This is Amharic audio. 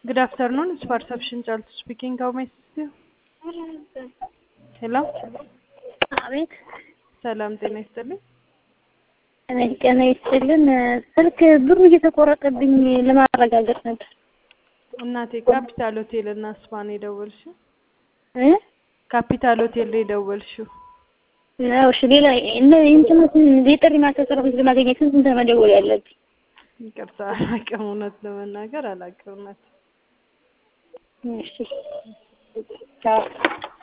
Good afternoon. It's Perception Child speaking. How may I assist you? ሄሎ አቤት ሰላም ጤና ይስጥልኝ። እኔ ጤና ይስጥልን። ስልክ ብሩ እየተቆረጠብኝ ለማረጋገጥ ነበር እናቴ ካፒታል ሆቴል እና ስፓ ነው የደወልሽው? እ ካፒታል ሆቴል ነው የደወልሽው? ነው እሺ። ሌላ እነ እንትኑን የጥሪ ማስተላለፍ ለማግኘት ስንት መደወል ያለብኝ? ይቅርታ አላውቅም፣ እውነት ለመናገር አላውቅም። እናቴ እሺ ቻው